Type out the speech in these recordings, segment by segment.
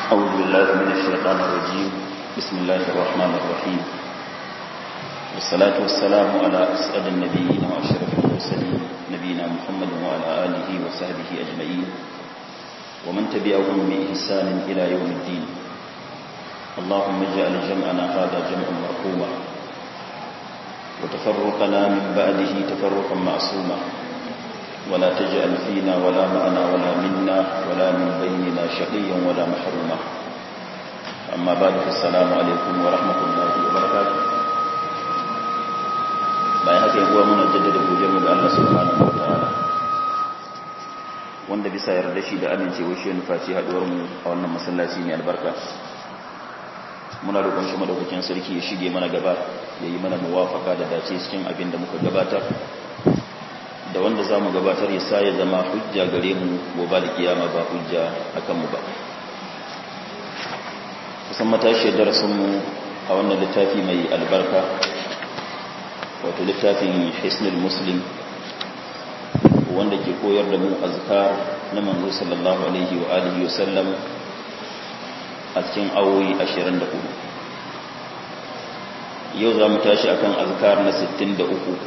أعوذ بالله من الشيطان الرجيم بسم الله الرحمن الرحيم والصلاة والسلام على أسعد النبيين وأشرف المرسلين نبينا محمد وعلى آله وصحبه أجمعين ومن تبعهم بإحسان إلى يوم الدين اللهم اجعل جمعنا هذا جمعا مرحوما وتفرقنا من بعده تفرقا معصوما ولا تجعل فينا ولا معنا ولا منا ولا من بيننا شقيا ولا محروما أما بعد فالسلام عليكم ورحمة الله وبركاته bayan haka yaguwa muna jaddada godiyarmu ga Allah subhanahu wa ta'ala wanda bisa yarda shi da amincewa shi nufaci haduwar mu a wannan masallaci mai albarka muna roƙon shi madaukakin sarki ya shige mana gaba ya yi mana muwafaka da dace cikin abin da muka gabatar da wanda za mu gabatar ya sa ya zama hujja gare mu gobe da kiyama ba hujja a kanmu ba kusan matashiyar darasinmu a wannan littafi mai albarka wato littafin hisnul muslim wanda ke koyar da mu azkar na manzo sallallahu alaihi wa alihi wa sallam a cikin awoyi 24 yau za mu tashi akan azkar na 63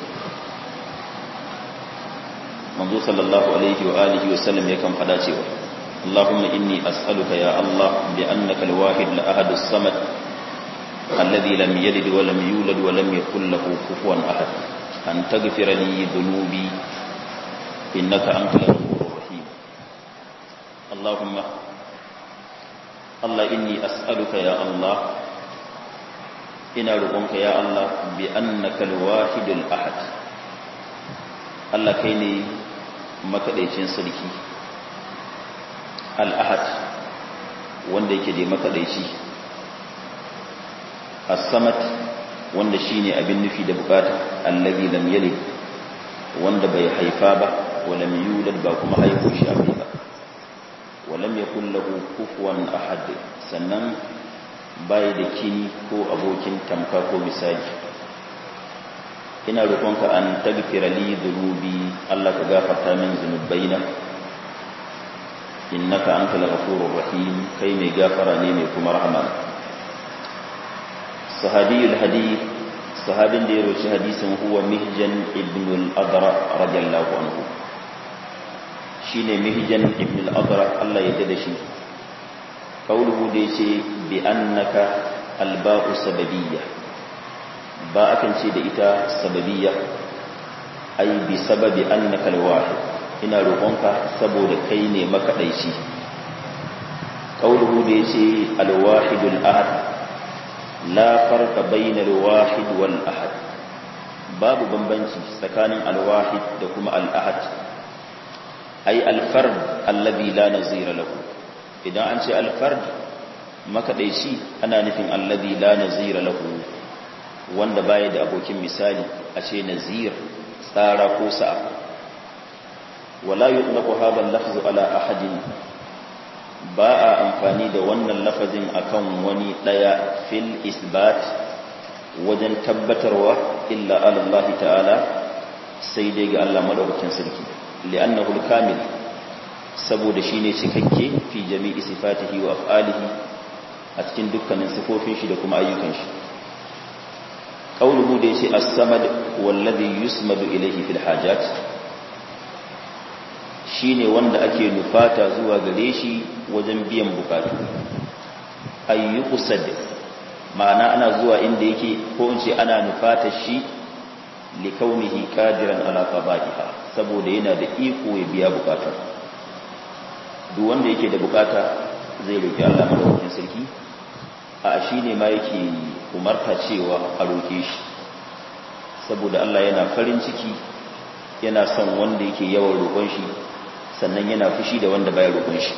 manzo sallallahu alaihi wa alihi wa sallam yakan fada cewa Allahumma inni as'aluka ya Allah bi annaka al-wahid al-ahad as-samad alladhi lam yalid wa lam yulad wa lam yakul lahu kufuwan ahad an taghfira li dhunubi innaka antal ghafurur rahim Allahumma Allah inni as'aluka ya Allah ina roƙonka ya Allah bi annaka al-wahid al-ahad Allah kai ne makaɗaicin sarki al'ahad wanda yake da makaɗaici as-samad wanda shine abin nufi da bukata allazi lam yalid wanda bai haifa ba wa lam yulad ba kuma haifo shi abai ba wa lam yakul lahu kufuwan ahad sannan bai da kini ko abokin tamka ko misali ina roƙonka an tagfira li dhunubi Allah ka gafarta min zunubaina innaka antal ghafurur rahim kai mai gafara ne mai kuma rahama sahabiyul hadith sahabin da ya roci hadisin huwa mihjan ibn al-adra radiyallahu anhu shine mihjan ibn al-adra Allah ya tada shi kauluhu da yace bi annaka alba'u sababiyyah ba akan ce da ita sababiyya ai bi sababi annaka alwahid ina roƙonka saboda kai ne makadaici qauluhu da yace alwahidul ahad la farqa bainal wahid wal ahad babu bambanci tsakanin alwahid da kuma al ahad ai alfard alladhi la nazira lahu idan an ce alfard makadaici ana nufin alladhi la nazira lahu wanda baya da abokin misali a ce nazir tsara ko sa'a wala yutlaqu hadha al-lafz ala ahadin ba a amfani da wannan lafazin akan wani daya fil isbat wajen tabbatarwa illa ala Allah ta'ala sai dai ga Allah madaukakin sarki li'annahu al-kamil saboda shine cikakke fi jami'i sifatihi wa af'alihi a cikin dukkanin sifofin shi da kuma ayyukan shi قوله ديشي السمد والذي يسمد إليه في الحاجات shine wanda ake nufata zuwa gare shi wajen biyan bukatu ayyuqsad ma'ana ana zuwa inda yake ko in ce ana nufata shi li kaunihi qadiran ala qada'iha saboda yana da iko ya biya bukatun duk wanda yake da bukata zai roki Allah madaukakin sarki a shi ne ma yake umarta cewa a roƙe shi saboda Allah yana farin ciki yana son wanda yake yawan roƙon shi sannan yana fushi da wanda baya roƙon shi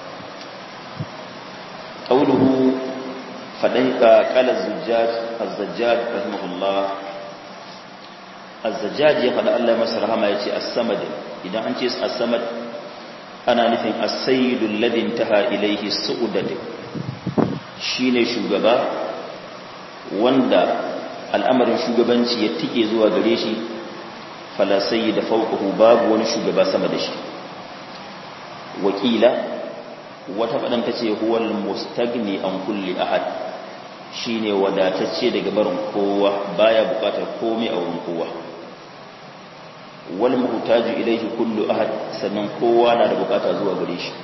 qauluhu fadan ka qala zujjaj az-zajjaj rahimahullah az-zajjaj ya fada Allah masa rahama yace as-samad idan an ce as-samad ana nufin as-sayyidu alladhi intaha ilayhi su'udatu shi ne shugaba wanda al'amarin shugabanci ya tike zuwa gare shi falasai da fauƙahu babu wani shugaba sama da shi wakila wata faɗan ta ce huwal mustagni an kulli ahad shine wadatacce daga barin kowa baya bukatar komai a wurin kowa wal muhtaju ilayhi kullu ahad sannan kowa na da bukata zuwa gare shi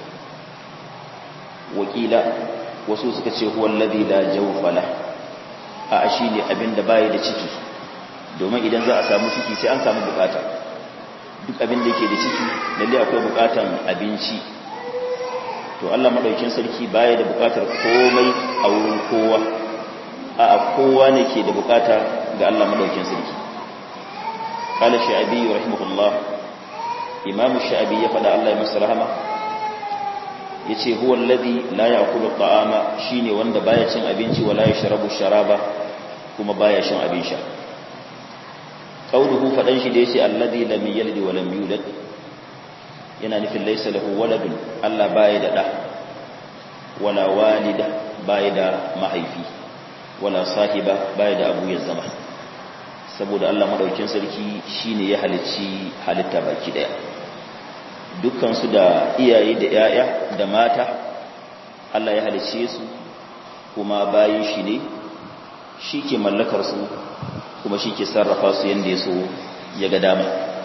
wakila wasu suka ce huwa alladhi la jawfa la a shine abinda baya da ciki domin idan za a samu ciki sai an samu bukata duk abin da yake da ciki lalle akwai bukatan abinci to Allah madaukin sarki baya da bukatar komai a wurin kowa a kowa ne ke da bukata ga Allah madaukin sarki qala sha'abi rahimahullah imam sha'abi ya fada Allah ya masa rahama yace huwa alladhi la ya'kulu ta'ama shine wanda baya cin abinci wala yashrabu sharaba kuma baya shan abin sha qauluhu fadan shi da yace alladhi lam yalid wa lam yulad yana nufin laysa lahu waladun Allah baya da da wala walida baya da mahaifi wala sahiba baya da abu ya zama saboda Allah madaukin sarki shine ya halicci halitta baki daya dukkan su da iyaye da yaya da mata Allah ya halicce su kuma bayin shi ne shi ke mallakar su kuma shi ke sarrafa su yanda ya so ya ga dama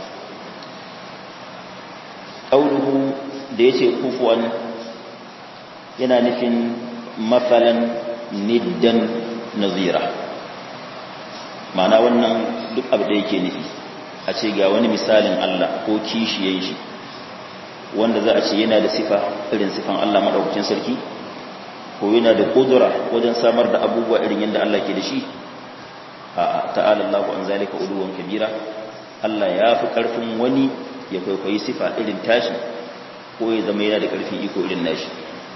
ƙauluhu da ya ce kufuwan yana nufin matsalan niddan nazira ma'ana wannan duk abu da yake nufi a ce ga wani misalin Allah ko kishiyen shi wanda za a ce yana da sifa irin sifan Allah maɗaukacin sarki ko yana da ƙudura wajen samar da abubuwa irin yadda Allah ke da shi a ta'ala Allah an zalika uluwan kabira Allah ya fi ƙarfin wani ya kwaikwayi sifa irin tashi ko ya zama yana da ƙarfin iko irin nashi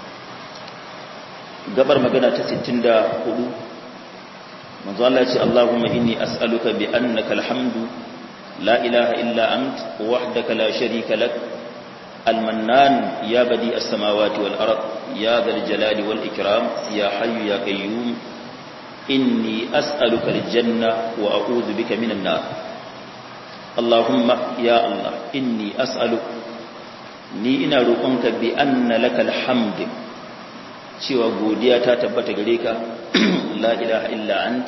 gabar magana ta 64 manzo Allah ya ce Allahumma inni as'aluka bi annaka alhamdu la ilaha illa ant wahdaka la sharika lak المنان يا بديع السماوات والأرض يا ذا الجلال والإكرام يا حي يا قيوم إني أسألك الجنة وأعوذ بك من النار اللهم يا الله إني أسألك ni ina roƙonka bi anna lakal hamd cewa godiya ta tabbata gare ka la ilaha illa ant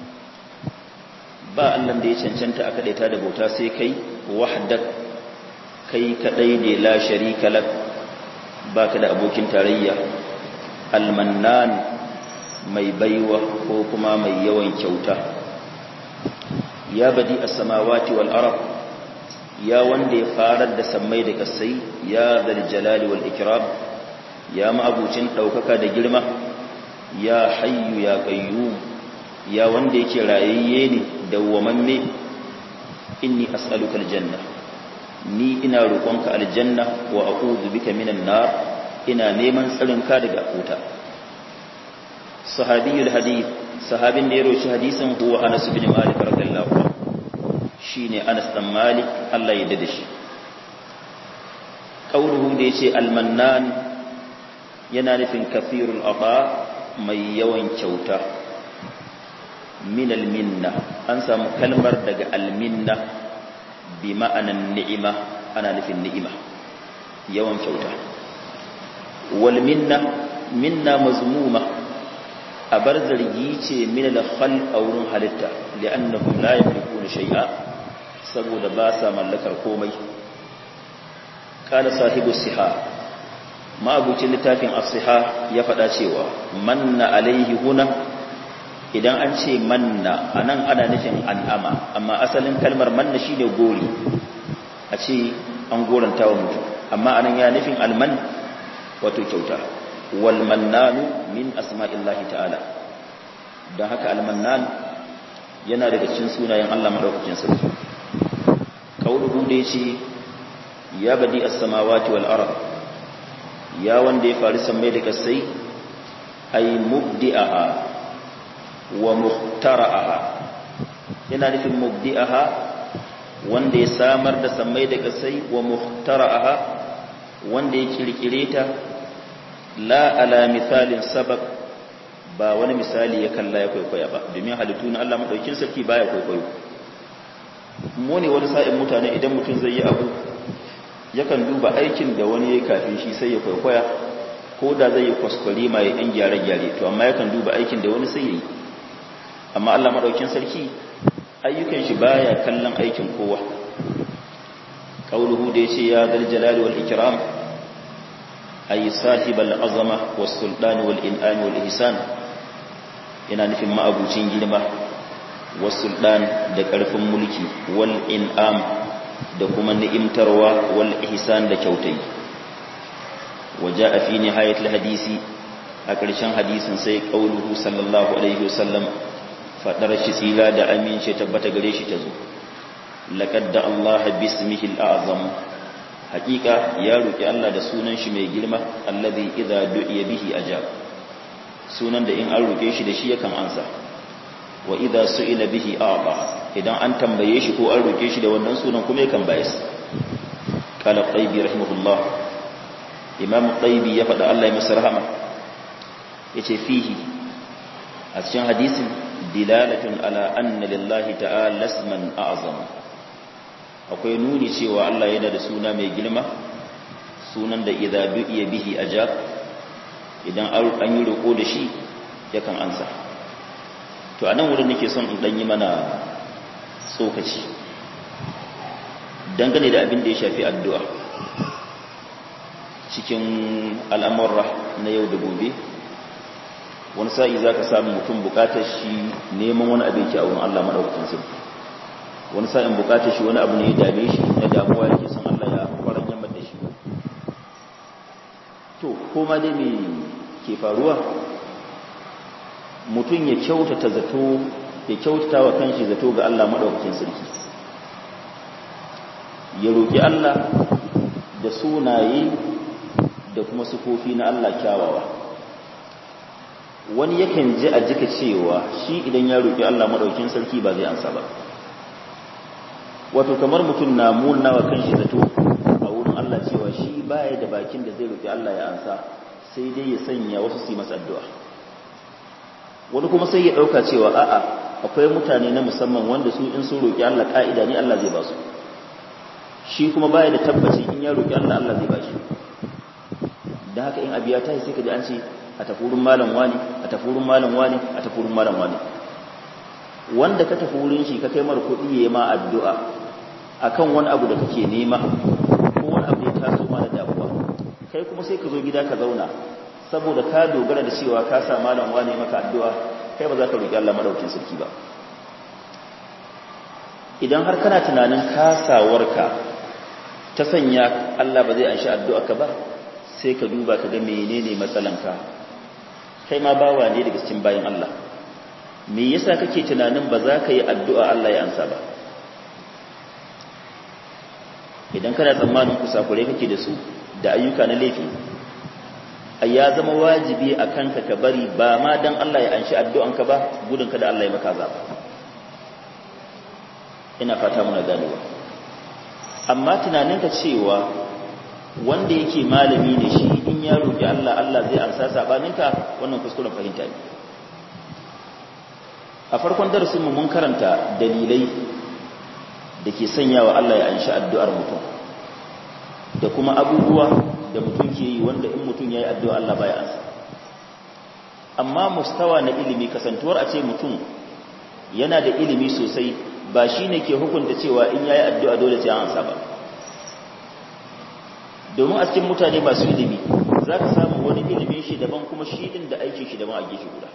ba Allah da ya cancanta aka daita da bauta sai kai wahdak kai kadai ne la sharika lak baka da abokin tarayya almannan mai baiwa ko kuma mai yawan kyauta ya badi as-samawati wal ard ya wanda ya farar da sammai da kasai ya zal jalali wal ikram ya ma'abucin daukaka da girma ya hayyu ya qayyum ya wanda yake rayayye ne dawwamamme inni as'aluka aljanna ni ina roƙonka aljanna wa a'udhu bika minan nar ina neman tsarinka daga wuta sahabiyul hadith sahabin da ya roci hadisin huwa Anas bin Malik radiyallahu anhu shine Anas dan Malik Allah ya dade shi qauluhu da yace almannan yana nufin kafirul ata mai yawan kyauta min alminna an samu kalmar daga alminna bi ma'anan ni'ima ana nufin ni'ima yawan kyauta wal minna minna mazmuma a bar zargi ce min al-khalq a wurin halitta li'annahum la yamlikuna shay'a saboda ba sa mallakar komai kana sahibu siha ma'abucin littafin as-siha ya faɗa cewa manna alaihi huna idan an ce manna anan ana nufin an'ama amma asalin kalmar manna shine gori a ce an goranta wa mutum amma anan ya nufin alman wato kyauta wal mannanu min asma'illahi ta'ala don haka almannan yana daga cikin sunayen Allah madaukakin sarki kauluhu da yace ya badi as-samawati wal ard ya wanda ya fari sammai da kasai ay mubdi'aha wa muhtara'aha yana nufin mubdi'aha wanda ya samar da sammai da kasai wa muhtara'aha wanda ya kirkire ta la ala misalin sabab ba wani misali ya kalla ya kwaikwaya ba domin halittu na Allah madaukin sarki baya kwaikwayo mu ne wani sa'in mutane idan mutum zai yi abu yakan duba aikin da wani ya kafin shi sai ya kwaikwaya ko da zai yi kwaskwari mai yan gyare-gyare to amma yakan duba aikin da wani sai yi amma Allah maɗaukin sarki ayyukan shi baya kallon aikin kowa qauluhu da yace ya dal jalali wal ikram ay sahibal azama was sultani wal in'ami wal ihsan yana nufin ma'abucin girma was sultan da karfin mulki wal in'am da kuma ni'imtarwa wal ihsan da kyautai waja'a fi nihayatil hadisi a ƙarshen hadisin sai qauluhu sallallahu alaihi wasallam fadar shi tsira da amince tabbata gare shi ta zo laqad da Allah bismihi al'azam haqiqa ya roki Allah da sunan shi mai girma allazi idza du'iya bihi ajab sunan da in an roke shi da shi yakan ansa wa idza su'ila bihi aba idan an tambaye shi ko an roke shi da wannan sunan kuma yakan bayas qala qaybi rahimahullah imam qaybi ya faɗa Allah ya masa rahama yace fihi a cikin hadisin dilalatun ala anna lillahi ta'ala isman a'zama akwai nuni cewa Allah yana da suna mai girma sunan da idza du'iya bihi ajab idan an yi roko da shi yakan ansa to anan wurin nake son in dan yi mana tsokaci dangane da abin da ya shafi addu'a cikin al'amurra na yau da gobe wani sa'i za ka samu mutum bukatar shi neman wani abin ki a wurin Allah maɗaukakin sarki wani sa'in bukatar shi wani abu ne ya dame shi na damuwa yake son Allah ya kwaran yamma da shi to koma dai me ke faruwa mutum ya kyautata zato ya kyautata wa kanshi zato ga Allah maɗaukakin sarki ya roƙi Allah da sunaye da kuma sufofi na Allah kyawawa wani yakan ji a jika cewa shi idan ya roƙi Allah maɗaukin sarki ba zai ansa ba wato kamar mutum na munawa kan shi zato a wurin Allah cewa shi baya da bakin da zai roƙi Allah ya ansa sai dai ya sanya wasu su yi masa addu'a wani kuma sai ya ɗauka cewa a'a akwai mutane na musamman wanda su in sun roƙi Allah ƙa'ida ne Allah zai ba su shi kuma baya da tabbaci in ya roƙi Allah Allah zai ba shi da haka in abiya ta sai ka ji an ce a tafurin malam wani a tafurin malam wani a tafurin malam wani wanda ka tafi wurin shi ka kai mar kuɗi ya ma addu'a akan wani abu da kake nema ko wani abu da ya taso ma da damuwa kai kuma sai ka zo gida ka zauna saboda ka dogara da cewa ka sa malam wani maka addu'a kai ba za ka roƙi Allah madaukin sarki ba idan har kana tunanin kasawarka ta sanya Allah ba zai anshi addu'a ka ba sai ka duba ka ga menene matsalanka kai ma bawa ne daga cikin bayan Allah me yasa kake tunanin ba za ka yi addu'a Allah ya ansa ba idan kana tsammanin kusakure kake da su da ayyuka na laifi a ya zama wajibi a kanka ka bari ba ma don Allah ya anshi addu'anka ba gudun ka da Allah ya maka zaba ina fata muna ganewa amma tunaninka cewa wanda yake malami ne shi in ya roƙi Allah Allah zai amsa sabaninka wannan kuskuren fahimta ne a farkon darasinmu mun karanta dalilai da ke sanyawa Allah ya anshi addu'ar mutum da kuma abubuwa da mutum ke yi wanda in mutum ya yi addu'a Allah baya ansa amma mustawa na ilimi kasantuwar a ce mutum yana da ilimi sosai ba shi ne ke hukunta cewa in ya yi addu'a dole sai an ansa ba domin a cikin mutane masu ilimi za ka samu wani ilimin shi daban kuma shi ɗin da aikin shi daban a gefe guda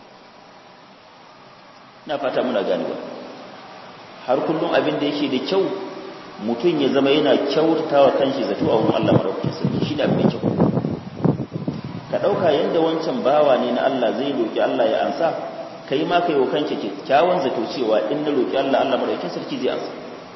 na fata muna ganewa har kullum abin da yake da kyau mutum ya zama yana kyautata wa kanshi zato a wurin Allah maraukakin sarki shi da abin da kyau ka ɗauka yadda wancan bawa ne na Allah zai roƙi Allah ya ansa kai ma kai wa kanka kyakkyawan zato cewa in na roƙi Allah Allah maraukakin sarki zai ansa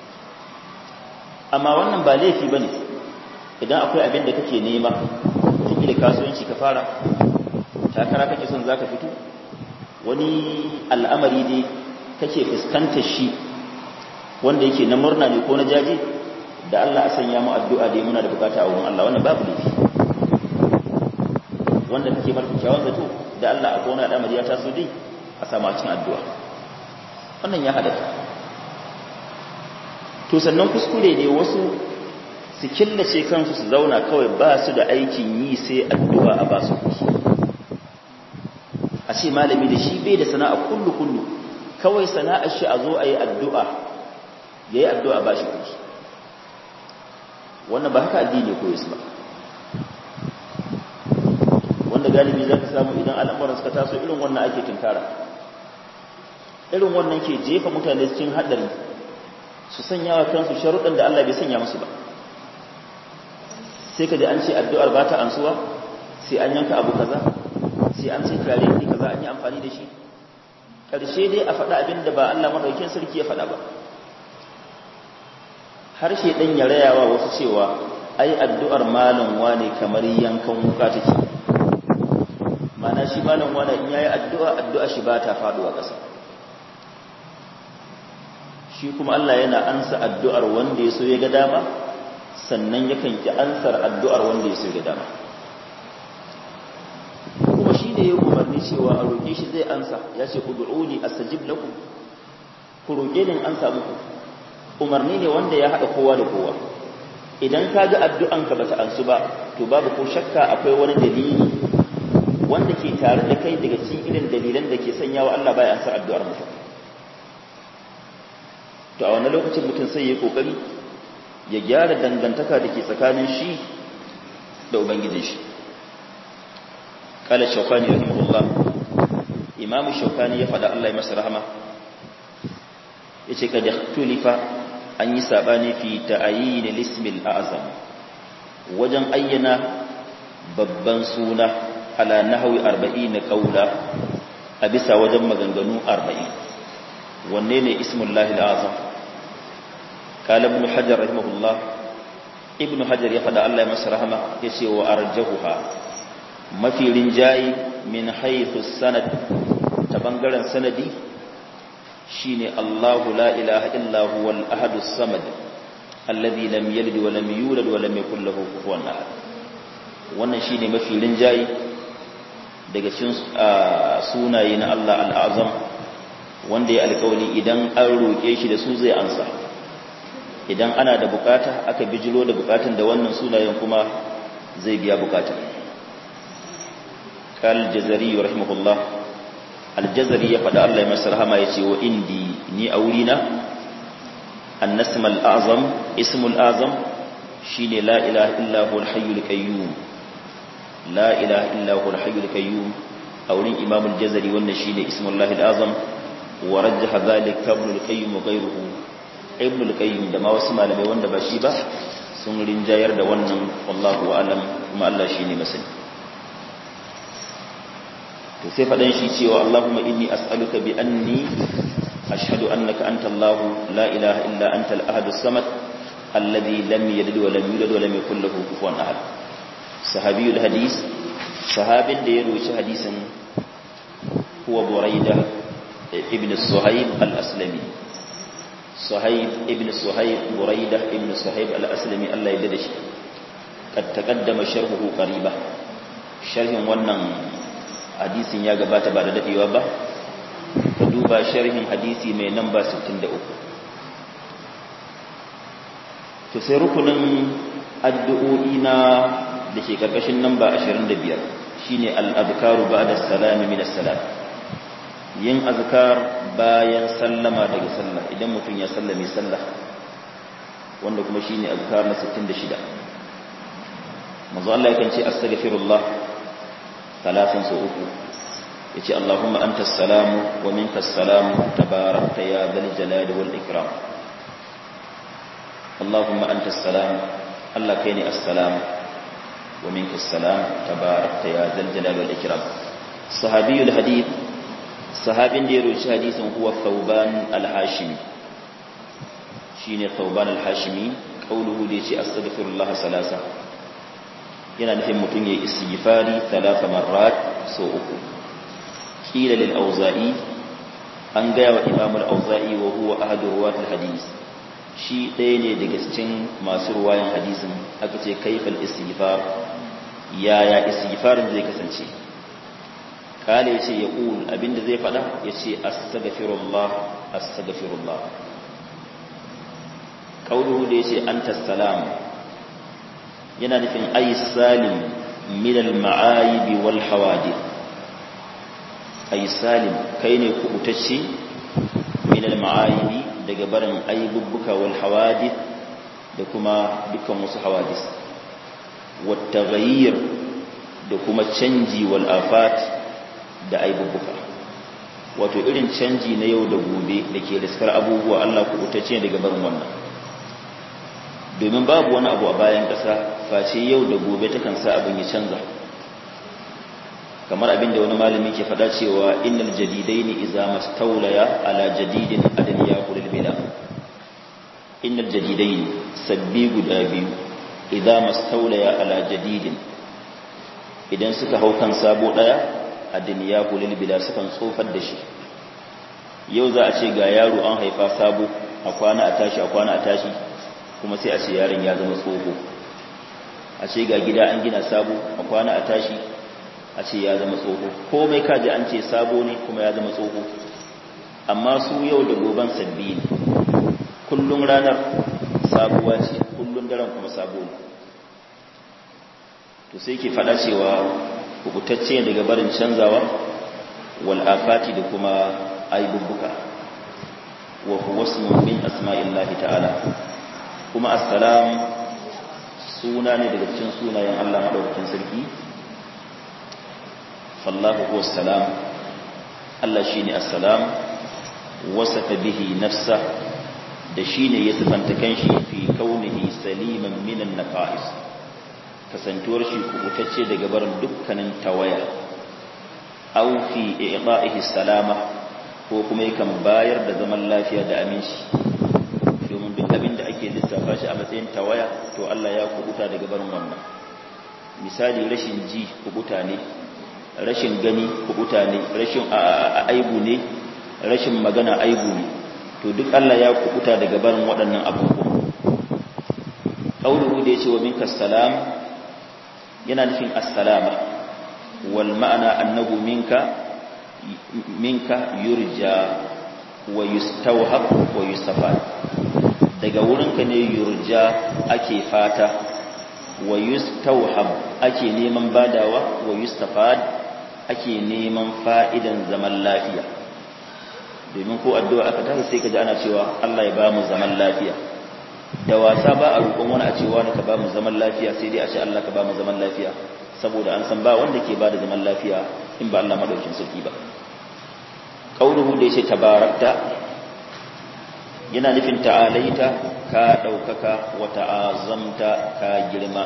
amma wannan ba laifi bane idan akwai abin da kake nema da kasuwanci ka fara takara kake son zaka fito wani al'amari dai kake fuskantar shi wanda yake na murna ne ko na jaji da Allah a sanya mu addu'a dai muna da bukata a wurin Allah wannan babu laifi wanda kake bar kyakkyawan zato da Allah a kona al'amari ya taso dai a samu a cikin addu'a wannan ya halatta to sannan kuskure ne wasu su killace kansu su zauna kawai ba su da aikin yi sai addu'a a ba su kuɗi a ce malami da shi bai da sana'a kullu kullu kawai sana'ar shi a zo a yi addu'a ya yi addu'a ba shi kuɗi wannan ba haka addini ko yasu ba wanda galibi za ka samu idan al'amuran suka taso irin wannan ake tunkara irin wannan ke jefa mutane cikin haɗari su sanya wa kansu sharuɗin da Allah bai sanya musu ba sai ka ji an ce addu'ar ba ta ansuwa sai an yanka abu kaza sai an ce kare ne kaza an yi amfani da shi ƙarshe dai a faɗa abin da ba Allah maɗaukin sarki ya faɗa ba harshe ɗan ya rayawa wasu cewa ai addu'ar malam wane kamar yankan wuka take mana shi malam wane in yayi addu'a addu'a shi ba ta faɗuwa ƙasa shi kuma Allah yana ansa addu'ar wanda ya so ya ga dama sannan yakan ki ansar addu'ar wanda ya so ya ga dama kuma shi da ya umarni cewa a roƙe shi zai ansa ya ce ku du'uni astajib lakum ku roƙe ni ansa muku umarni ne wanda ya haɗa kowa da kowa idan ka ga addu'anka bata ansu ba to babu ko shakka akwai wani dalili wanda ke tare da kai daga cikin irin dalilan da ke sanya wa Allah baya ansa addu'ar mutum to a wannan lokacin mutum sai ya kokari ya gyara dangantaka da ke tsakanin shi da ubangijin shi kala shaukani rahimahullah imam shaukani ya faɗa Allah ya masa rahama yace kad ikhtulifa an yi sabani fi ta'ayin al-ism al-a'zam wajen ayyana babban suna ala nahwi 40 qawla a bisa wajen maganganu 40 wanne ne ismullahi al-azam قال ابن حجر رحمه الله ابن حجر يفدى الله يمس رحمه يسي وأرجهها ما في رنجاي من حيث السند تبنغرا سندي شيني الله لا إله إلا هو الأحد الصمد الذي لم يلد ولم يولد ولم يكن له كفوا أحد wannan shine mafi rinjayi daga cikin sunaye na Allah al-Azam wanda ya alƙawari idan an roƙe shi da su zai ansa idan ana da bukata aka bijiro da bukatun da wannan sunayen kuma zai biya bukatun kal jazari rahimahullah aljazari ya faɗa Allah ya masa rahama ya ce wa indi ni a wurina annasm al'azam ismul azam shine la ilaha illa huwal hayyul qayyum la ilaha illa huwal hayyul qayyum a wurin imam al-jazari wannan shine ismullahi al-azam wa rajjaha dhalika ibn al-qayyim wa ghayruhu ibn al-qayyim da ma wasu malamai wanda ba shi ba sun rinjayar da wannan wallahu a'lam kuma Allah shine masani to sai fadan shi cewa Allahumma inni as'aluka bi anni ashhadu annaka anta Allah la ilaha illa anta al-ahad as-samad alladhi lam yalid wa lam yulad wa lam yakul lahu kufuwan ahad sahabiyul hadis sahabin da ya roci hadisin huwa buraida ibn suhaib al-aslami صهيب ابن صهيب بريدة ابن صهيب الأسلمي الله يددش قد تقدم شرحه قريبا شرح wannan hadisin ya gabata ba da dadewa ba ka duba sharhin hadisi mai namba 63 to sai rukunin addu'o'i na da ke karkashin namba 25 shine al-adhkaru ba'da salami min as-salam yin azkar bayan sallama daga sallah idan mutum ya sallame sallah wanda kuma shine azkar na 66 manzo Allah yakan ce astaghfirullah talatin so uku yace Allahumma antas salamu wa minkas salamu tabarakta ya dhal jalali wal ikram Allahumma antas salam Allah kai ne assalam wa minkas salam tabarakta ya dhal jalali wal ikram sahabiyul hadith sahabin da ya roci hadisin huwa thauban al-hashimi shine thauban al-hashimi qauluhu da yace astaghfirullah salasa yana nufin mutum ya istighfari talata marrat so uku kila lil auza'i an gaya wa imam al-auza'i wa huwa ahadu ruwat al-hadis shi ɗaya ne daga cikin masu ruwayan hadisin aka ce kaifal istighfar yaya istighfarin zai kasance kale yace ya ƙul abinda zai faɗa yace astaghfirullah astaghfirullah qauluhu da yace anta salam yana nufin ay salim min al-ma'ayib wal hawadith ay salim kai ne kubutacce min al-ma'ayib daga barin aibubbuka wal hawadith da kuma dukkan wasu hawadis wat taghayyir da kuma canji wal afat da aibubbuka wato irin canji na yau da gobe da ke riskar abubuwa Allah kubutacce daga barin wannan domin babu wani abu a bayan ƙasa face yau da gobe takan sa abin ya canza kamar abin da wani malami ke faɗa cewa innal jadidaini idza mastawlaya ala jadidin adan yaqulul bila innal jadidaini sabbi guda biyu idza mastawlaya ala jadidin idan suka hau kan sabo daya adan yaqulul bila sukan tsofar da shi yau za a ce ga yaro an haifa sabo a kwana a tashi a kwana a tashi kuma sai a ce yaron ya zama tsoho a ce ga gida an gina sabo a kwana a tashi a ce ya zama tsoho komai kaji an ce sabo ne kuma ya zama tsoho amma su yau da goban sabbi ne kullum ranar sabuwa ce kullum daren kuma sabo ne to sai ke fada cewa kubutacce daga barin canzawa wal afati da kuma aibubbuka wa huwa ismun min asma'illahi ta'ala kuma assalam suna ne daga cikin sunayen Allah madaukakin sarki fallahu huwa salam Allah shine assalam wasafa bihi nafsa da shine ya sifanta kanshi fi kaunihi saliman minan naqais kasantuwar shi kubutacce daga barin dukkanin tawaya aw fi i'ta'ihi salama ko kuma yakan bayar da zaman lafiya da aminci domin duk abin da ake lissafa shi a matsayin tawaya to Allah ya kubuta daga barin wannan misali rashin ji kubuta ne rashin gani kubuta ne rashin aibu ne rashin magana aibu ne to duk Allah ya kubuta daga barin waɗannan abubuwa qauluhu da yace wa minka salam yana nufin assalama wal ma'ana annahu minka minka yurja wa yustawhab wa yustafad daga wurinka ne yurja ake fata wa yustawhab ake neman badawa wa yustafad ake neman fa'idan zaman lafiya domin ko addu'a aka tafi sai ka ji ana cewa Allah ya ba mu zaman lafiya da wasa ba a roƙon wani a cewa ka ba mu zaman lafiya sai dai a ce Allah ka ba mu zaman lafiya saboda an san ba wanda ke ba da zaman lafiya in ba Allah madaukin sarki ba qauluhu da yace tabarakta yana nufin ta'alaita ka ɗaukaka wa ta'azamta ka girma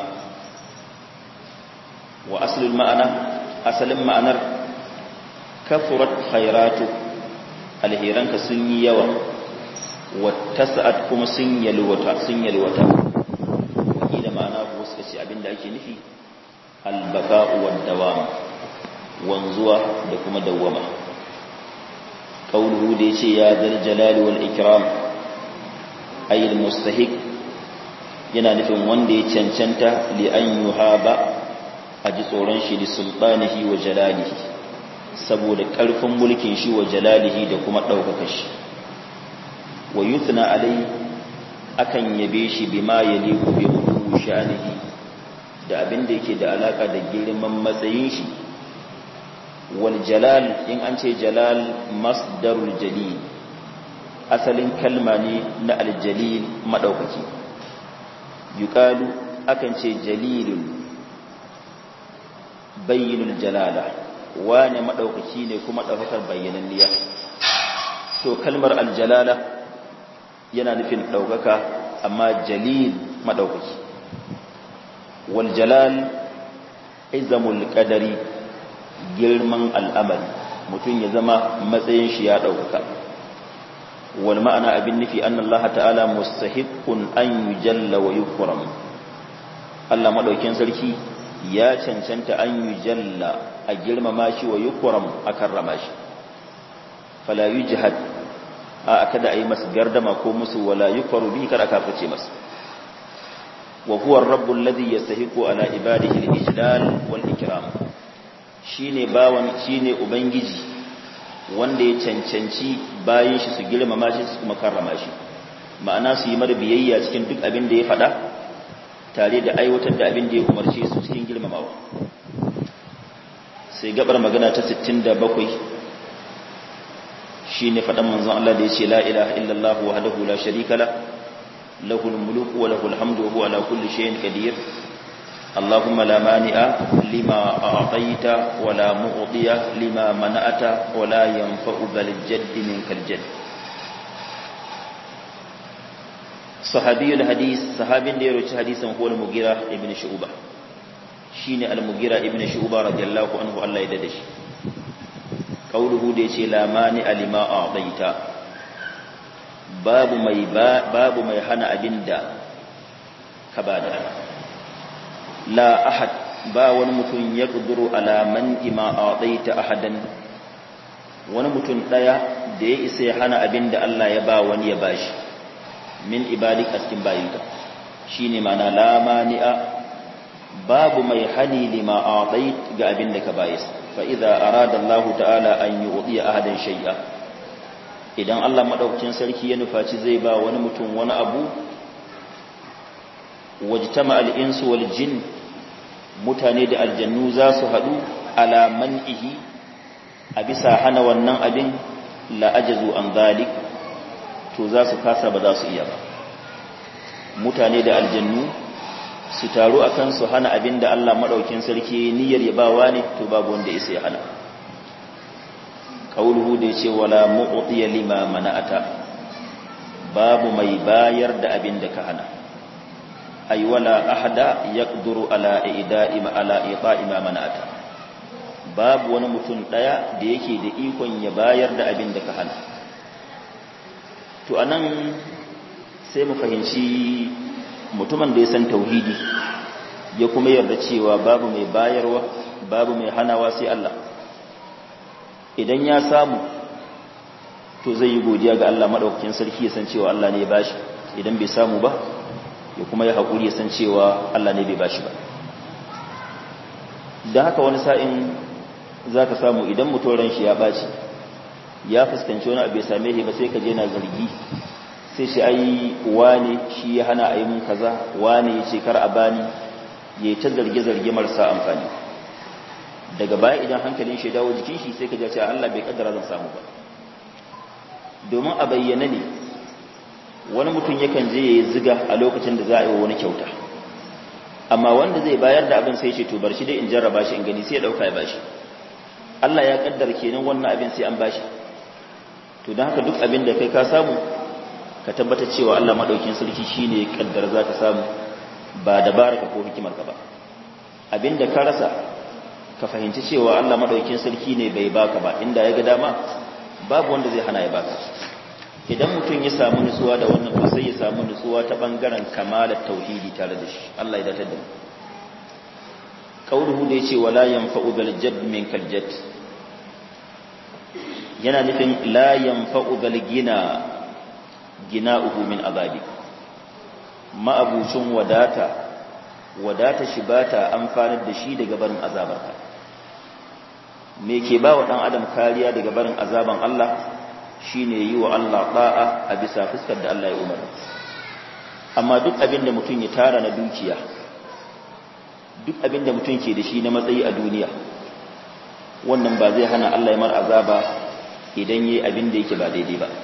wa asalin ma'ana asalin ma'anar kafurat khairatu alheranka sun yi yawa wa tasa'at kuma sun yalwata sun yalwata wakila ma'ana ko suka ce abinda ake nufi albaqa'u wad dawam wanzuwa da kuma dawwama qauluhu da yace ya zal jalali wal ikram ayil mustahiq yana nufin wanda ya cancanta li an yuhaba a ji tsoron shi li sultanihi wa jalalihi saboda ƙarfin mulkin shi wa jalalihi da kuma ɗaukaka shi wa yuthna alai akan yabe shi bima yaliku bi mutu sha'anihi da abin da yake da alaka da girman matsayin shi wal jalal in an ce jalal masdarul jalil asalin kalma ne na aljalil madaukaki yuqalu akan ce jalilun bayyinul jalala wane madaukaki ne kuma daukar bayyananniya to kalmar aljalala yana nufin daukaka amma jalil madaukaki wal jalal izamul qadari girman al'amari mutum ya zama matsayin shi ya daukaka wal ma'ana abin nufi anna Allah ta'ala mustahiqqun an yujalla wa yukram Allah madaukin sarki ya cancanta an yujalla a girmama shi wa yukram a karrama shi fala yujhad a kada ayi masa gardama ko musu wala yukfaru bi kada ka fice masa wa huwa ar-rabb alladhi yastahiqu ala ibadihi al-ijlal wal ikram shine bawan shine ubangiji wanda ya cancanci bayan shi su girmama shi su kuma karrama shi ma'ana su yi mara biyayya cikin duk abin da ya faɗa tare da aiwatar da abin da ya umarce su cikin girmamawa sai gabar magana ta 67 shine faɗan manzon Allah da ya ce la ilaha illallah wahdahu la sharika la lahul mulku wa lahul hamdu wa huwa ala kulli shay'in qadir اللهم لا مانع لما أعطيت ولا معطي لما منعت ولا ينفع ذا الجد منك الجد صحابي الحديث صحابي da ya roci hadisin huwa al-Mughira ibn Shu'bah shine al-Mughira ibn Shu'bah radiyallahu anhu Allah ya dade shi kauluhu da yace la mani alima a'taita babu mai babu mai hana abinda ka bada la ahad ba wani mutum ya kuduru alaman ima a'taita ahadan wani mutum daya da ya isa ya hana abinda Allah ya ba wani ya bashi min ibadik a cikin bayinka shine mana la mani'a babu mai hani lima a'tait ga abinda ka bayis fa idza arada Allah ta'ala an yu'ti ahadan shay'a idan Allah madaukakin sarki ya nufaci zai ba wani mutum wani abu wajtama al-insu wal jin mutane da aljannu za su hadu ala man'ihi a bisa hana wannan abin la ajazu an zalik to za su kasa ba za su iya ba mutane da aljannu su taru akan su hana abin da Allah madaukin sarki niyyar ya bawa ne to babu wanda isa ya hana qauluhu da yace wala mu'tiya lima mana'ata babu mai bayar da abin da ka hana ay wala ahada yaqduru ala ida'i ma ala ita'i ma mana'ata babu wani mutum daya da yake da ikon ya bayar da abin da ka hana to anan sai mu fahimci mutumin da ya san tauhidi ya kuma yarda cewa babu mai bayarwa babu mai hanawa sai Allah idan ya samu to zai yi godiya ga Allah madaukakin sarki ya san cewa Allah ne ya bashi idan bai samu ba ya kuma ya haƙuri ya san cewa Allah ne bai bashi ba da haka wani sa'in za ka samu idan mutoran shi ya ɓaci ya fuskanci wani abu ya same shi ba sai ka je na zargi sai shi ai wane shi ya hana a yi mun kaza wane ya ce kar a bani ya yi ta zarge-zarge marasa amfani daga baya idan hankalin shi dawo jikin shi sai ka ce Allah bai kaddara zan samu ba domin a bayyana ne wani mutum yakan je ya yi ziga a lokacin da za a yi wa wani kyauta amma wanda zai bayar da abin sai ce to bar shi dai in jarraba shi in gani sai ya dauka ya bashi Allah ya kaddara kenan wannan abin sai an bashi to don haka duk abin da kai ka samu ka tabbatar cewa Allah madaukin sarki shine ya kaddara zaka samu ba dabaraka ko hikimarka ba abinda ka rasa ka fahimci cewa Allah madaukin sarki ne bai baka ba inda ya ga dama babu wanda zai hana ya baka idan mutum ya samu nutsuwa da wannan to sai ya samu nutsuwa ta bangaren kamalar tauhidi tare da shi Allah ya datar da mu qauluhu da yace wala yanfa'u bil jadd min kal jadd yana nufin la yanfa'u bil gina gina'uhu min azabi ma'abucin wadata wadata shi bata amfanar da shi daga barin azabarka me ke ba wa dan adam kariya daga barin azaban Allah shine yi wa Allah da'a a bisa fuskar da Allah ya umarta amma duk abin da mutum ya tara na dukiya duk abin da mutum ke da shi na matsayi a duniya wannan ba zai hana Allah ya mar azaba idan yayi abin da yake ba daidai ba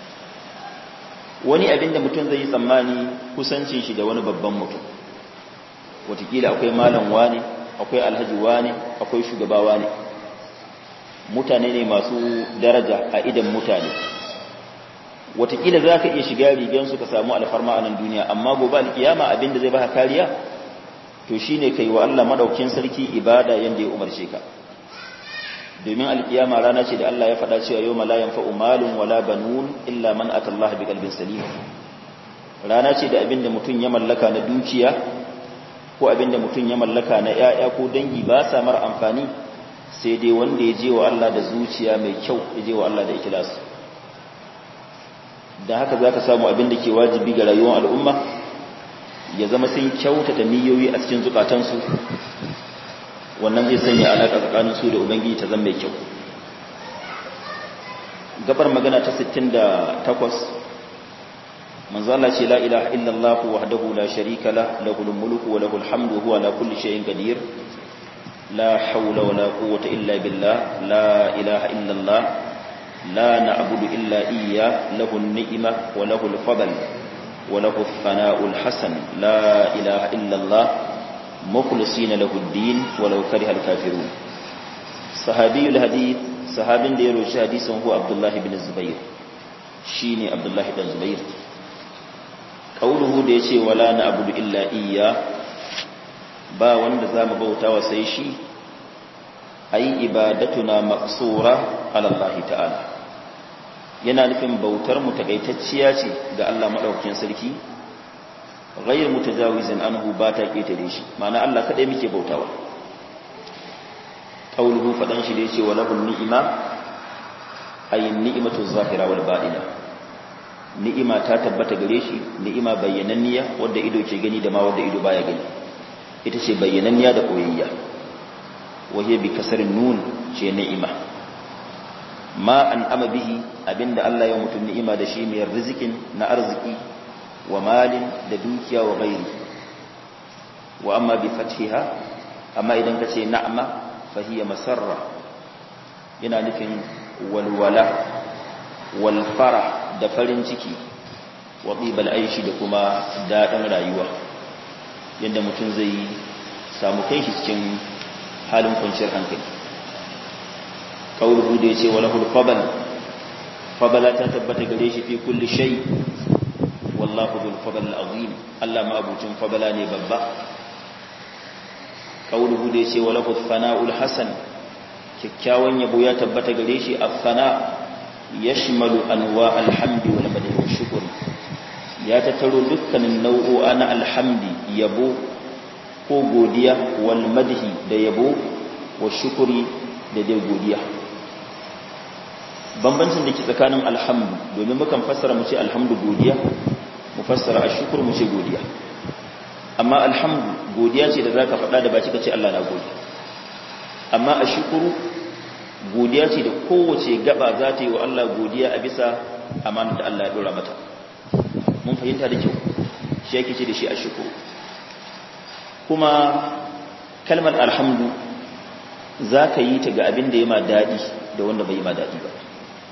wani abin da mutum zai yi tsammani kusancin shi da wani babban mutum watakila akwai malam wani akwai alhaji wani akwai shugaba wani mutane ne masu daraja a idan mutane watakila za ka iya shiga rigansu ka samu alfarma a nan duniya amma gobe alkiyama abin da zai baka kariya to shine kai wa Allah madaukin sarki ibada yanda ya umarce ka domin alkiyama rana ce da Allah ya faɗa cewa yau la yanfa'u malun wala banun illa man atallaha bi qalbin salim rana ce da abinda mutum ya mallaka na dukiya ko abinda mutum ya mallaka na yaya ko dangi ba sa mar amfani sai dai wanda ya je wa Allah da zuciya mai kyau ya je wa Allah da ikhlas dan haka zaka samu abinda ke wajibi ga rayuwar al'umma ya zama sun kyautata niyoyi a cikin zukatansu wannan zai sanya alaƙa tsakanin su da ubangiji ta zama mai kyau gabar magana ta 68 manzo Allah ce la ilaha illallah wahdahu la sharika la lahul mulku wa lahul hamdu huwa ala kulli shay'in qadir la hawla wa la quwwata illa billah la ilaha illallah la na'budu illa iyyah lahu an-ni'ma wa lahu al-fadl wa lahu ath-thana'u al-hasan la ilaha illallah mukhlisina lahu ad-din wa law kariha al-kafirun sahabiyul hadith sahabin da ya roshi hadisin huwa abdullah ibn zubair shine abdullah ibn zubair kauluhu da ya ce wala na abudu illa iya ba wanda za mu bauta wa sai shi ai ibadatuna maqsura ala Allah ta'ala yana nufin bautar mu takaitacciya ce ga Allah madaukakin sarki ghayr mutajawizin anhu ba ta ketare shi ma'ana Allah kadai muke bautawa kauluhu fadan shi da yace wala ni'ima ay ni'matu zahira wal batina ni'ima ta tabbata gare shi ni'ima bayyananniya wadda ido ke gani da ma wadda ido baya gani ita ce bayyananniya da koyayya wahiya bi kasarin nun ce ni'ima ma an ama bihi abinda Allah ya mutum ni'ima da shi mai rizikin na arziki wa malin da dukiya wa gairi wa amma bi fathiha amma idan ka ce na'ama fa hiya masarra yana nufin walwala wal farah da farin ciki wa ɗibal aishi da kuma daɗin rayuwa yadda mutum zai samu kai shi cikin halin kwanciyar hankali ƙauruhu da ya ce wa lahul fabal fabala ta tabbata gare shi fi kulli shai wallahu bil fabal azim Allah ma abucin fabala ne babba ƙauruhu da ya ce wa lahul fana'ul hasan kyakkyawan yabo ya tabbata gare shi a fana yashmalu anwa alhamdi wal madhi wa shukr ya tattaro dukkanin nau'o'a na alhamdi yabo ko godiya wal madhi da yabo wa shukri da dai godiya bambancin da ke tsakanin alhamdu domin mukan fassara mu ce alhamdu godiya mu fassara ashkur mu ce godiya amma alhamdu godiya ce da zaka faɗa da baki ka ce Allah na gode amma ashkuru godiya ce da kowace gaba za ta yi wa Allah godiya a bisa amanar da Allah ya dora mata mun fahimta da kyau shi yake ce da shi a shukuru kuma kalmar alhamdu za ka yi ta ga abin da ya ma daɗi da wanda bai yi ma daɗi ba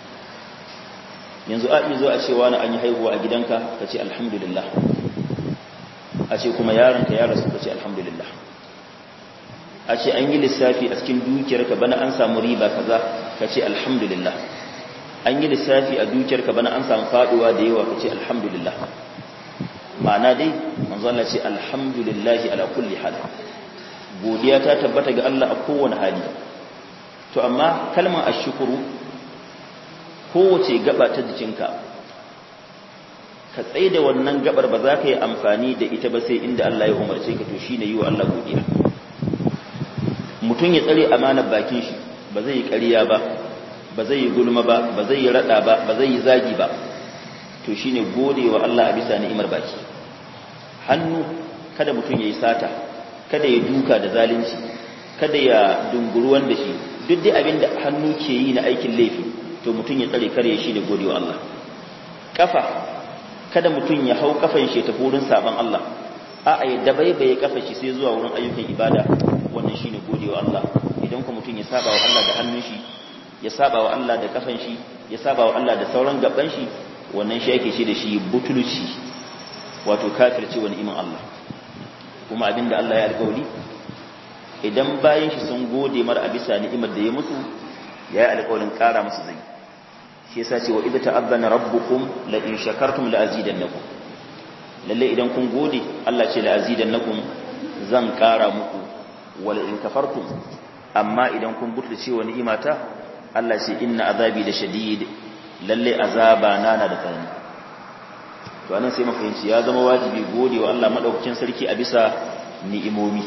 yanzu a zo a cewa na an yi haihuwa a gidanka ka ce alhamdulillah a ce kuma yaronka ya rasu ka ce alhamdulillah a ce an yi lissafi a cikin dukiyarka bana an samu riba kaza ka ce alhamdulillah an yi lissafi a dukiyarka bana an samu faduwa da yawa ka ce alhamdulillah ma'ana dai manzo Allah ce alhamdulillah ala kulli hal godiya ta tabbata ga Allah a kowane hali to amma kalmar ashkuru kowace gaba ta jikinka ka tsaye da wannan gabar ba za ka yi amfani da ita ba sai inda Allah ya umarce ka to shine yi wa Allah godiya mutum ya tsare amanar bakin shi ba zai yi ƙarya ba ba zai yi gulma ba ba zai yi rada ba ba zai yi zagi ba to shine gode wa Allah a bisa ni'imar baki hannu kada mutum ya yi sata kada ya duka da zalunci kada ya dunguruwan da shi duk dai abin da hannu ke yi na aikin laifi to mutum ya tsare kare shi da gode wa Allah kafa kada mutum ya hau kafan shi ta wurin saban Allah a'a ya dabaibaye kafa shi sai zuwa wurin ayyukan ibada wannan shine godewa Allah idan ku mutum ya saba wa Allah da hannun shi ya saba wa Allah da kafan shi ya saba wa Allah da sauran gaban shi wannan shi yake ce da shi butulci wato kafirci wa ni'iman Allah kuma abinda Allah ya alƙawari idan bayan shi sun gode mar a bisa ni'imar da ya musu ya yi alƙawarin ƙara musu zai shi yasa ce wa idza ta'azzana rabbukum la in shakartum la azidannakum lalle idan kun gode Allah ce la azidannakum zan ƙara muku wala in kafartum amma idan kun butulce wa ni'imata Allah ce inna azabi da shadid lalle azaba na na da tsanani to anan sai mafahimci ya zama wajibi gode wa Allah madaukakin sarki a bisa ni'imomi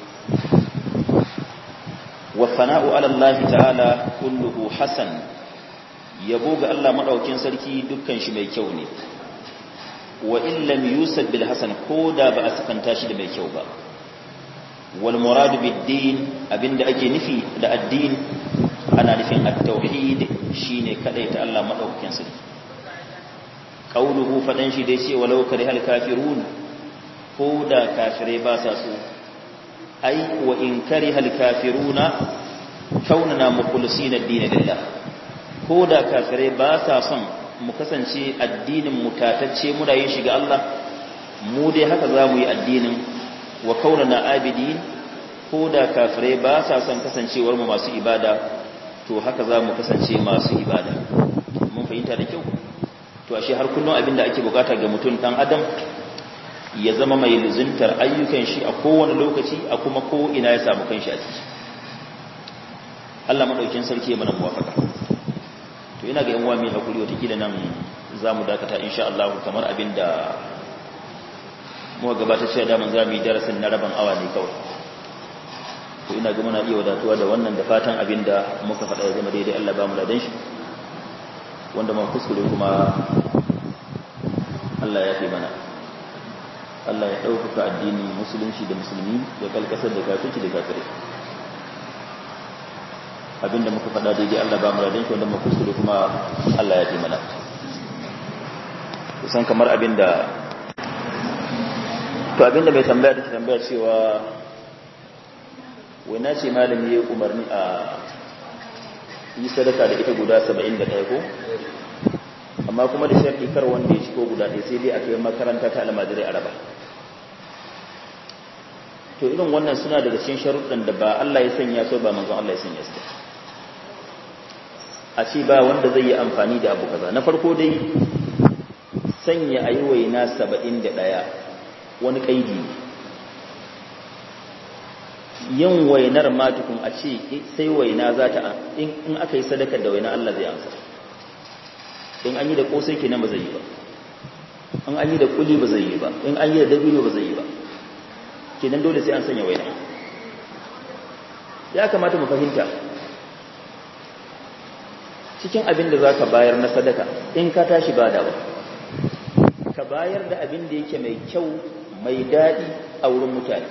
wa fana'u ala Allah ta'ala kulluhu hasan yabo ga Allah madaukakin sarki dukkan shi mai kyau ne wa in lam yusab bil hasan koda ba a sakanta shi da mai kyau ba wal muradu bid din abinda ake nufi da addini ana nufin at-tauhid shine kadai ta Allah madaukakin sarki qauluhu fadan shi dai ce walau karihal kafirun ko da kafirai ba sa so ai wa in karihal kafiruna kaunana mukhlisina ad-din lillah ko da kafirai ba sa son mu kasance addinin mu tatacce mu da yin shiga Allah mu dai haka za mu yi addinin wa kaunana abidin ko da kafirai ba sa son kasancewar mu masu ibada to haka za mu kasance masu ibada mun fahimta da kyau to ashe har kullum abin da ake bukata ga mutum dan adam ya zama mai luzuntar ayyukan shi a kowane lokaci a kuma ko ina ya samu kanshi a ciki Allah madaukin sarki ya mana muwafaka to ina ga yan uwa mai hakuri wata kila nan zamu dakata insha Allah kamar abin da muka gabatar cewa da mun zamu yi darasin na rabin awa ne kawai to ina ga muna iya wadatuwa da wannan da fatan abin da muka faɗa ya zama daidai Allah ba mu da shi wanda mun kuskure kuma Allah ya fi mana Allah ya ɗaukaka addini musulunci da musulmi da kalkasar da kafirci da kafirai abinda muka faɗa daidai Allah ba mu da shi wanda mun kuskure kuma Allah ya fi mana kusan kamar abinda to abinda mai tambaya da tambaya cewa wai na ce malami ya umarni a yi sadaka da ita guda 71 ko amma kuma da sharɗi kar wanda ya ciko guda ɗaya sai dai a kai makaranta ta almajirai araba to irin wannan suna daga cikin sharuɗan da ba Allah ya sanya so ba manzon Allah ya sanya su a ce ba wanda zai yi amfani da abu kaza na farko dai sanya ayi waina 71 wani kaidi ne yin wainar matukun a ce sai waina za ta in aka yi sadakar da waina Allah zai amsa in an yi da kosai kenan ba zai yi ba in an yi da kuli ba zai yi ba in an yi da dabino ba zai yi ba kenan dole sai an sanya waina ya kamata mu fahimta cikin abin da za ka bayar na sadaka in ka tashi badawa ka bayar da abin da yake mai kyau mai daɗi a wurin mutane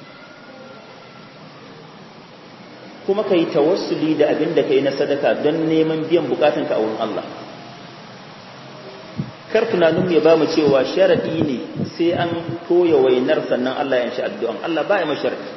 kuma ka yi tawassuli da abin da ka yi na sadaka don neman biyan bukatunka a wurin Allah kar tunanin ya ba mu cewa sharaɗi ne sai an toya wainar sannan Allah ya shi addu'an Allah ba ya masharɗi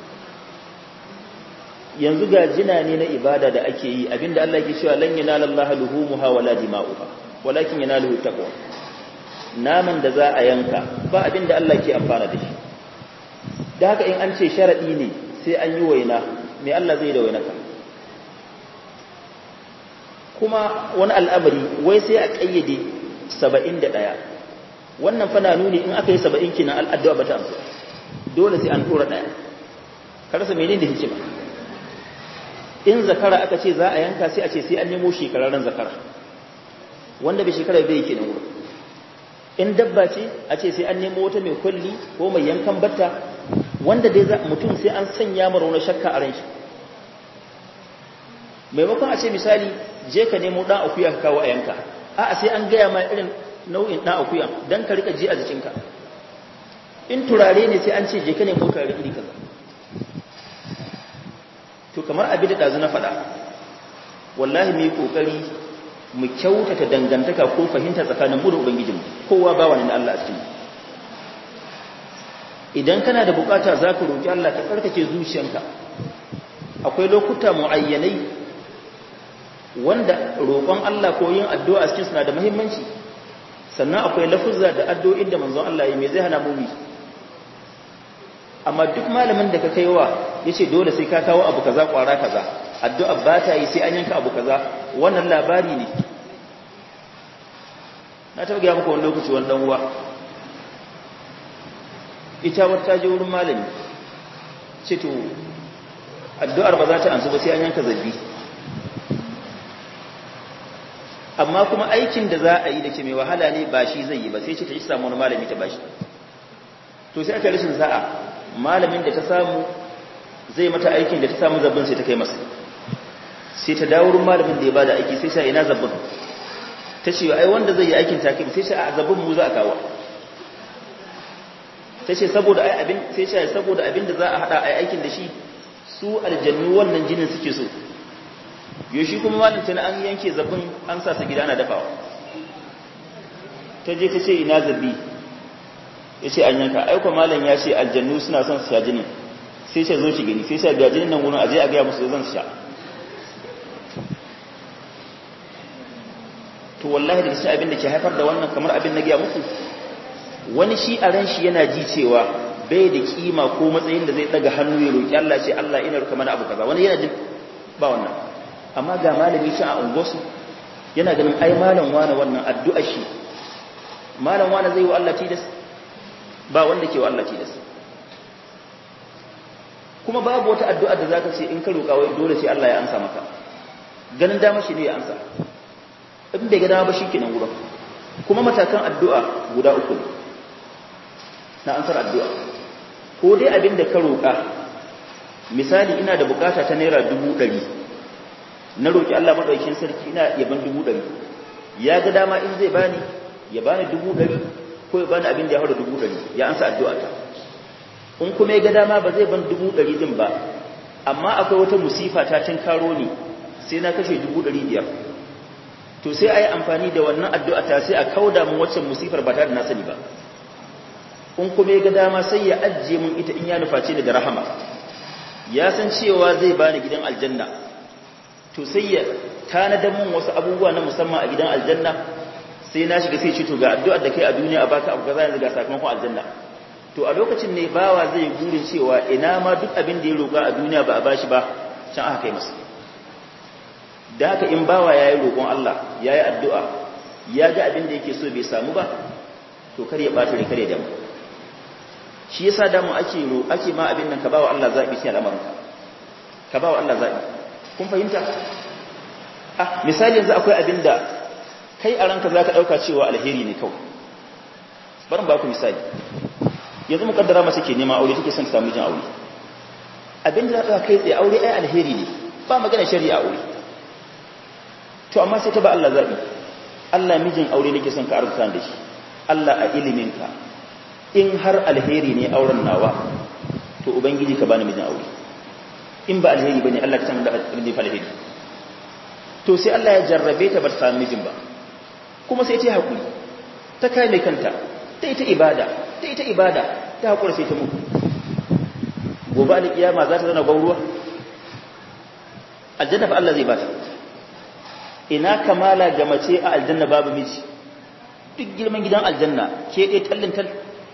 yanzu ga jina ne na ibada da ake yi abinda Allah ke cewa lan yanala Allah luhumuha wala dima'uha walakin yanaluhu taqwa naman da za a yanka ba abinda Allah ke amfana da shi da haka in an ce sharaɗi ne sai an yi waina me Allah zai da wainaka kuma wani al'amari wai sai a ƙayyade saba'in da ɗaya wannan fana nuni in aka yi saba'in kina al'addu'a ba ta amsa dole sai an tura ɗaya karasa menene da hikima in zakara aka ce za a yanka sai a ce sai an nemo shekararren zakara wanda bai shekara bai yake nan wurin in dabba ce a ce sai an nemo wata mai kwalli ko mai yankan batta wanda dai za mutum sai an sanya mara wani shakka a ran shi maimakon a ce misali je ka nemo ɗan akuya ka kawo a yanka a'a sai an gaya ma irin nau'in ɗan akuya don ka rika ji a jikinka in turare ne sai an ce je ka nemo turare iri kaza to kamar abin da ɗazu na faɗa wallahi mu yi ƙoƙari mu kyautata dangantaka ko fahimta tsakanin mu da ubangijinmu kowa ba wani Allah a cikin idan kana da bukata za ka roƙi Allah ka tsarkake zuciyanka akwai lokuta mu'ayyanai wanda roƙon Allah ko yin addu'a a cikin suna da muhimmanci sannan akwai lafuzza da addu'o'in da manzon Allah ya me zai hana mu amma duk malamin da ka kaiwa yace dole sai ka kawo abu kaza kwara kaza addu'a ba ta yi sai an yanka abu kaza wannan labari ne na taɓa gaya muku wani lokaci wani ɗan uwa ita wata je wurin malami ce to addu'ar ba za ta ansu ba sai an yanka zabi amma kuma aikin da za a yi da ke mai wahala ne ba shi zai yi ba sai ce ta yi samu wani malami ta bashi to sai aka rashin sa'a malamin da ta samu zai mata aikin da ta samu zabbin sai ta kai masa sai ta dawo wurin malamin da ya bada aiki sai sai ina zabbin ta ce ai wanda zai yi aikin take sai sai a zabbin mu za a kawo ta ce saboda ai abin sai ce saboda abin da za a hada ai aikin da shi su aljannu wannan jinin suke so yo shi kuma malin tana an yanke zabbin an sa su gida na dafawa ta je ta ce ina zabi ya ce an yanka aiko malam ya ce aljannu suna son su sha jinin sai ce zo shi gani sai sai ga jinin nan wurin aje a gaya musu zan sha to wallahi da shi abin da ke haifar da wannan kamar abin na gaya muku wani shi a ran shi yana ji cewa bai da kima ko matsayin da zai daga hannu ya roki Allah ce Allah ina ruka mana abu kaza wani yana jin ba wannan amma ga malami shi a ungosu yana ganin ai malam wani wannan addu'a shi malam wani zai wa Allah tilas ba wanda ke wa Allah tilas kuma babu wata addu'a da zaka ce in ka roka wai dole sai Allah ya ansa maka ganin dama shi ne ya ansa in bai ga dama ba shikenan gurin kuma matakan addu'a guda uku ne na ansar addu'a ko dai abin da ka roƙa misali ina da bukata ta naira dubu ɗari na roƙi Allah maɗaukin sarki ina yaban dubu ɗari ya ga dama in zai bani ya bani dubu ɗari ko ya bani abin da ya haura dubu ɗari ya ansa addu'a ta in kuma ya ga dama ba zai ban dubu ɗari din ba amma akwai wata musifa ta tun karo ni sai na kashe dubu ɗari biyar to sai a yi amfani da wannan addu'a ta sai a kauda mun waccan musifar ba tare da na sani ba in kuma ya ga dama sai ya ajiye mun ita in ya nuface ni da rahama ya san cewa zai bani gidan aljanna to sai ya tanadar mun wasu abubuwa na musamman a gidan aljanna sai na shiga sai ce to ga addu'ar da kai a duniya a baka abu kaza yanzu ga sakamakon aljanna to a lokacin ne bawa zai gurin cewa ina ma duk abin da ya roƙa a duniya ba a bashi ba can aka kai masa da haka in bawa yayi roƙon Allah yayi addu'a ya ga abin da yake so bai samu ba to kar ya bata rai kar ya damu shi yasa da mu ake ro ake ma abin nan ka bawa Allah zabi sai al'amarin ka bawa Allah zabi kun fahimta ah misali yanzu akwai abin da kai a ranka zaka dauka cewa alheri ne kawai bari ba ku misali yanzu mukaddara mace ke nema aure take son samu jin aure abin da zaka kai tsaye aure ai alheri ne ba magana shari'a aure to amma sai ta ba Allah zabi Allah mijin aure nake son ka arzuta da shi Allah a iliminka in har alheri ne auren nawa to ubangiji ka bani mijin aure in ba alheri bane Allah ka san da alheri alheri to sai Allah ya jarrabe ta ba ta samu mijin ba kuma sai ta hakuri ta kai mai kanta ta ita ibada ta ita ibada ta hakura sai ta mutu gobe alkiyama za ta zana gwauruwa aljanna fa Allah zai bata ina kamala ga mace a aljanna babu miji duk girman gidan aljanna ke dai tallin tal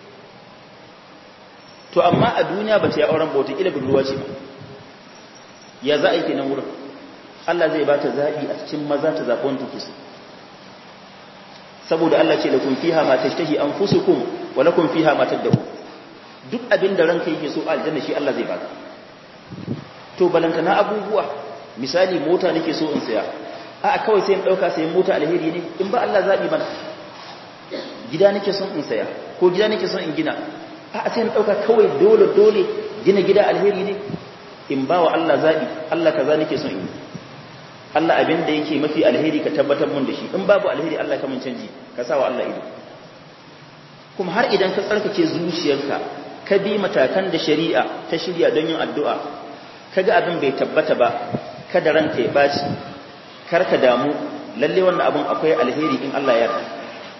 to amma a duniya ba ta yi auren bauta ila budurwa ce ba ya za a yi kenan wurin Allah zai ba ta zaɓi a cikin maza ta zaɓi wanda take so saboda Allah ce da kun fiha ma tashtahi anfusukum wa lakum fiha ma tad'u duk abin da ranka yake so a aljanna shi Allah zai baka to balanta na abubuwa misali mota nake so in saya a kawai sai in dauka sai mota alheri ne in ba Allah zabi mana gida nake son in saya ko gida nake son in gina a sai in dauka kawai dole dole gina gida alheri ne in ba wa Allah zabi Allah kaza nake son in Allah abin da yake mafi alheri ka tabbatar mun da shi in babu alheri Allah ka mun canji ka sa wa Allah ido kuma har idan ka tsarkake zuciyarka ka bi matakan da shari'a ta shirya don yin addu'a kaga abin bai tabbata ba kada ranka ya baci kar ka damu lalle wannan abin akwai alheri in Allah ya yarda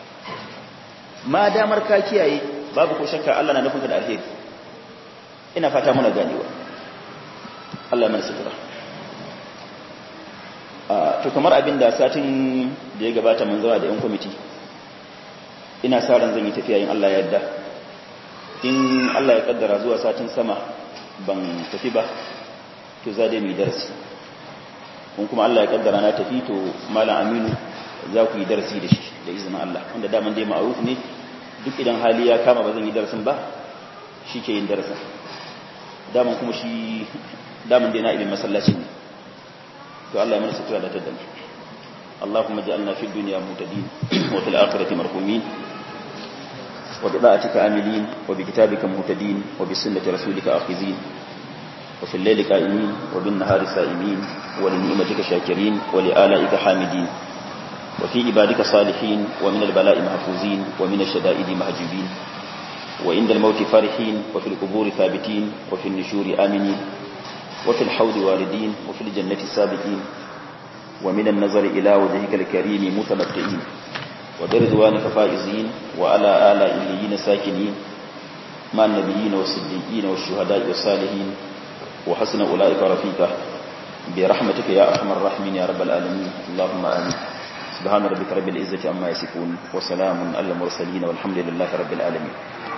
ma damar ka kiyaye babu ko shakka Allah na nufinka da alheri ina fata muna ganewa Allah ya mana sutura to kamar abin da satin da ya gabata mun zawa da yan kwamiti ina sa ran zan yi tafiya in Allah ya yarda in Allah ya kaddara zuwa satin sama ban tafi ba to za dai mu yi darasi kun kuma Allah ya kaddara na tafi to malam Aminu za ku yi darasi da shi da izinin Allah wanda daman dai ma'ruf ne duk idan hali ya kama ba zan yi darasin ba shi ke yin darasin daman kuma shi daman dai na ibin masallaci ne to Allah ya mana sutura da tadda اللهم اجعلنا في الدنيا مهتدين وفي الآخرة مرحومين وبطاعتك عاملين وبكتابك مهتدين وبسنة رسولك آخذين وفي الليل قائمين وبالنهار سائمين ولنعمتك شاكرين ولآلائك حامدين وفي عبادك صالحين ومن البلاء محفوظين ومن الشدائد مهجوبين وعند الموت فرحين وفي القبور ثابتين وفي النشور آمنين وفي الحوض واردين وفي الجنة سابقين ومن النظر إلى وجهك الكريم متمتعين وبرضوانك فائزين وعلى آلاء الليين ساكنين مع النبيين والصديقين والشهداء والصالحين وحسن أولئك رفيقا برحمتك يا أرحم الراحمين يا رب العالمين اللهم آمين سبحان ربك رب العزة عما يصفون وسلام على المرسلين والحمد لله رب العالمين